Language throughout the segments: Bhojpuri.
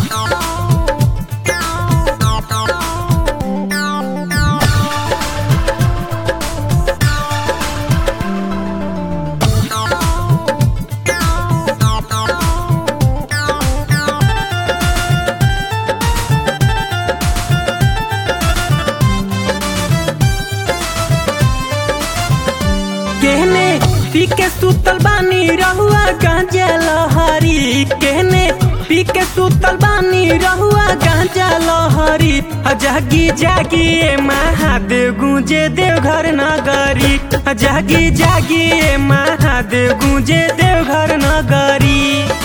केहने पी के सुतल बानी रहुआ गांजा लहरी केहने पी के सुतल बानी रहुआ गांजा लहरी आ जागी जागी ए महादेव गूंजे देवघर नगरी आ जागी जागी ए महादेव गूंजे देवघर नगरी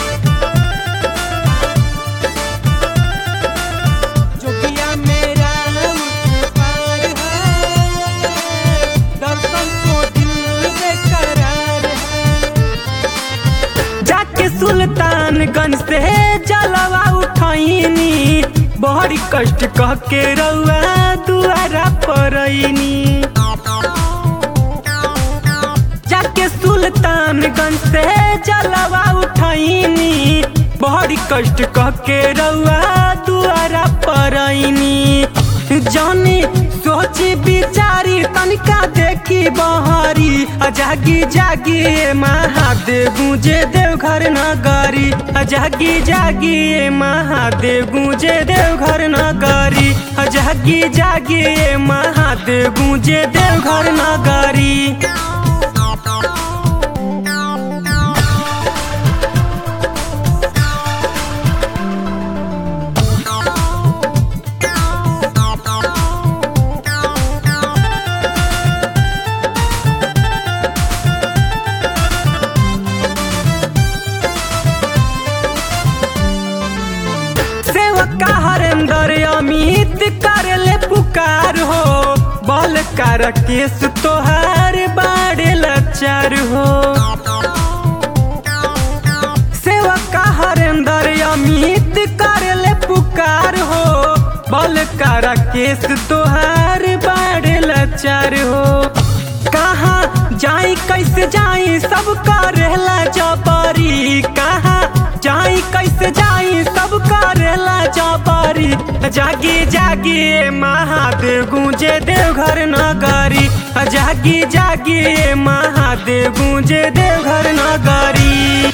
जोगिया मेरा नाम पार है दर्शन को दिल बेकरार है जाके सुल्तानगंज से जलवा उठैनी बड़ी कष्ट कह के रउआ दुआरा परैनी जाके सुल्तानगंज से जलवा उठैनी बड़ी कष्ट कह के रउआ दुआरा परैनी जानी सोची बिचारी तनिका देखी बहरी आ जागी जागी ए महादेव गूंजे देवघर नगरी आ जागी जागी ए महादेव गूंजे देवघर नगरी आ जागी जागी ए महादेव गूंजे देवघर नगरी सेवका हरेंद्र अमित कर ले पुकार हो बल कर केस तोहार बाड़े लचार हो सेवका हरेंद्र अमित कर ले पुकार हो बल कर केस तोहार बाड़े लचार हो कहाँ जाई कैसे जाई सब करेला जबरी कहाँ जाई कैसे जाई सब करेला जबरी जागी जागी ए महादेव गूंजे देवघर नगरी जागी जागी ए महादेव गूंजे देवघर नगरी